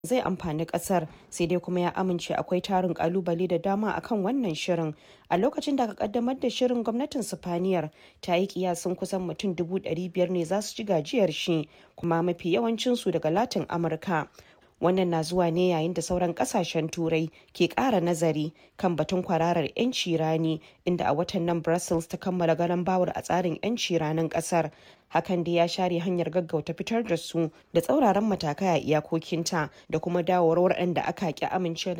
zai amfani kasar sai dai kuma ya amince akwai tarin kalubale da dama akan wannan shirin a lokacin da aka kaddamar da shirin gwamnatin sifaniyar ta yi kiyasin kusan mutum dubu biyar ne za su ci gajiyar shi kuma mafi yawancinsu daga latin amurka wannan na zuwa ne yayin da sauran kasashen turai ke kara nazari kan batun kwararar 'yanci rani inda a watan nan brussels ta kammala garan bawar a tsarin 'yanci ranin kasar hakan da ya share hanyar gaggauta fitar da su da tsauraran matakai a iyakokinta da kuma dawowar waɗanda aka ki amince da